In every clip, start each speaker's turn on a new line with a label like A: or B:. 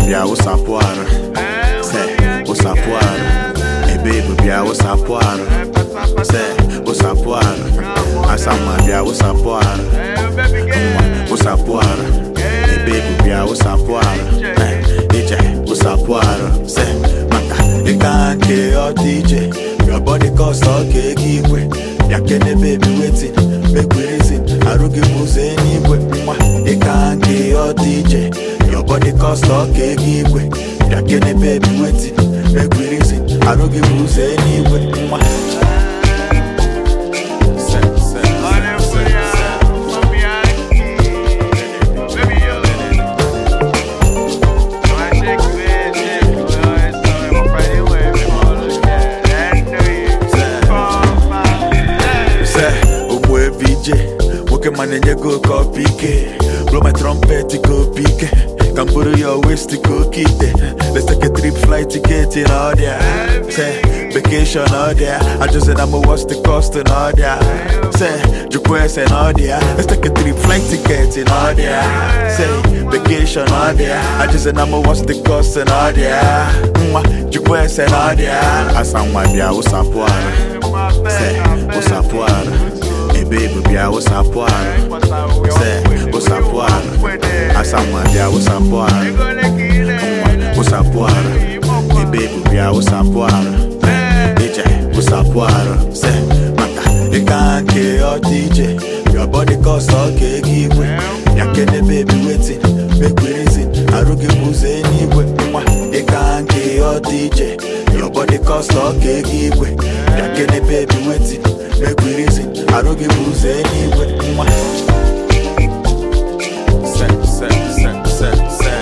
A: bịa wụsapụ arụ se wụsapụ arụ ebe bụ bịa wụsapụ arụ se wụsapụ arụ asamma bịa wụsapụ arụ nwa wụsapụ arụ ebe bụ bịa wụsapụ arụ Eh, ije wụsapụ arụ se maka ịka nke ọ dị iche your body cost ọ ka ego igwe ya kene baby wetin make we reason arụ gị bụ ụzọ eluigwe nwa ịka nke ọ dị iche your body cost ọ ka ego igwe ya kene baby wetin make we reason arụ gị bụ ụzọ eluigwe nwa Se, se, se, se, se. Se, ụmụ VJ nwoke ma na-enye gị oke ọpa ike blow my trumpet ka opi ike ka m bụrụ ya west ka oke ite let's take a trip flight ticket na ọdịa se vacation na ọdịa ajụzi na m what's the cost na ọdịa se jụkwa ese na ọdịa let's take a trip flight ticket na ọdịa se vacation na ọdịa ajụzi na m what's the cost na ọdịa nwa jụkwa ese na ọdịa asa nwa bịa ụsapụ arụ se ụsapụ arụ ebe bụ bịa ụsapụ arụ se ụsapụ arụ asamma bịa ụsapụ arụ nwa ụsapụ arụ ebe bụ bịa ụsapụ arụ ije ụsapụ arụ se maka ịka nke ọ dị iche your body cost ọ ka ego igwe ya kene baby wetin make we reason arụ gị bụ ụzọ eluigwe nwa ịka nke ọ dị iche your body cost ọ ka ego igwe ya kene baby wetin make we reason arụ gị bụ ụzọ eluigwe nwa se se se se se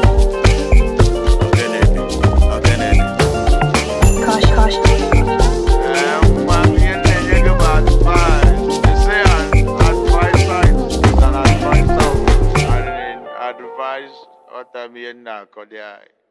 A: Ogenene, ogenene.
B: Kosh, kosh.
C: Advise what I'm here now,